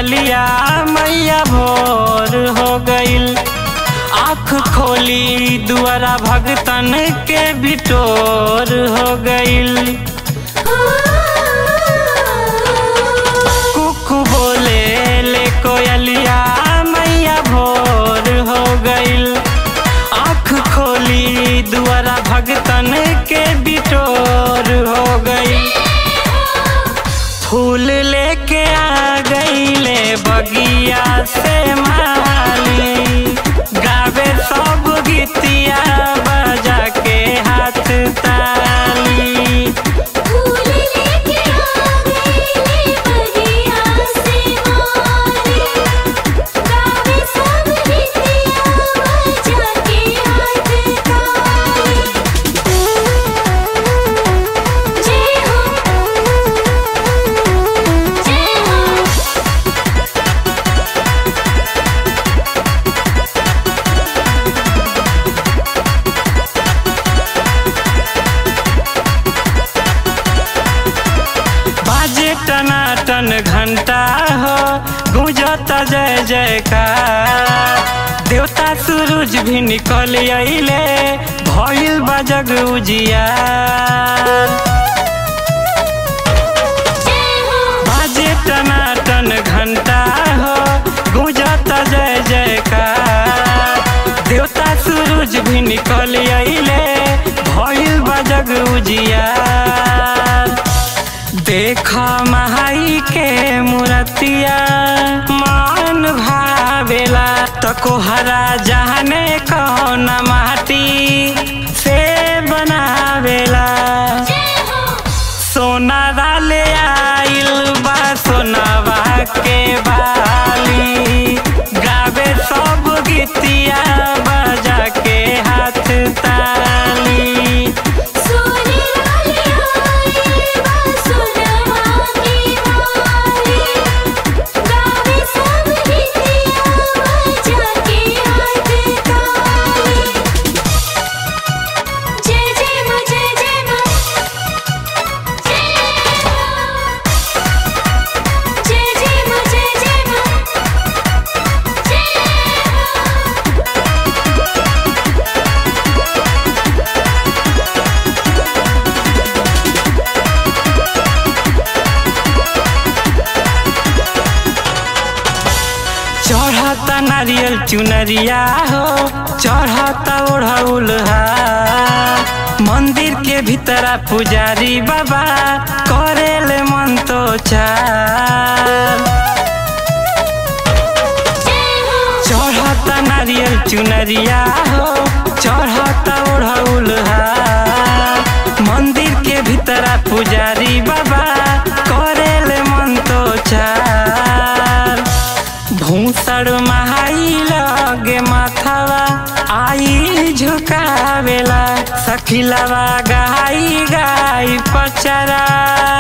कोयलिया मैया भोर हो गईल आँख खोली दुआरा भगतन के बिटोर हो गईल कुकु बोले ले कोयलिया मैया भोर हो गईल आँख खोली दुआरा भगतन के बिटोर हो गई फूल लेके आ गईले बगिया से माली गावे सब गीतिया बजा के हाथ ताली फूल लेके आ गईले बगिया से माली गावे सब गीतिया बजा के हाथ ताली जय हो जय हो बाजे टनाटन घंटा हो गूंजता जय जयकार देवता सूरज भी निकल अइले भइल बा जग उजियार जय हो बाजे टनाटन घंटा हो गूंजता जय जयकार देवता सूरज भी निकल अइले भइल बा जग उजियार देख महाई के मूर्तिया मान भावेला तकोहरा जहने कौन माटी से बनावेला जय हो सोना डाले आइल बा सोनावा के बाली गावे सब गीतिया बजा के हाथ ताली सोने वाली आई बा सोनवा की वाली गावे सब गीतिया बजा के हाथ ताली जय जय मां जय जय मां जय जय जय मां जय जय मां जय चढ़ता नारियल चुनरिया हो चढ़ता ओढ़ौल मंदिर के भीतरा पुजारी बाबा करेले मन तो चार चढ़ता नारियल चुनरिया हो चढ़ता ओढ़ौल मंदिर के भीतरा पुजारी बाबा करेले मन तो चार भूसड़ महाई लगे माथावा आई झुकावेला सखिलावा गाई गाई पचरा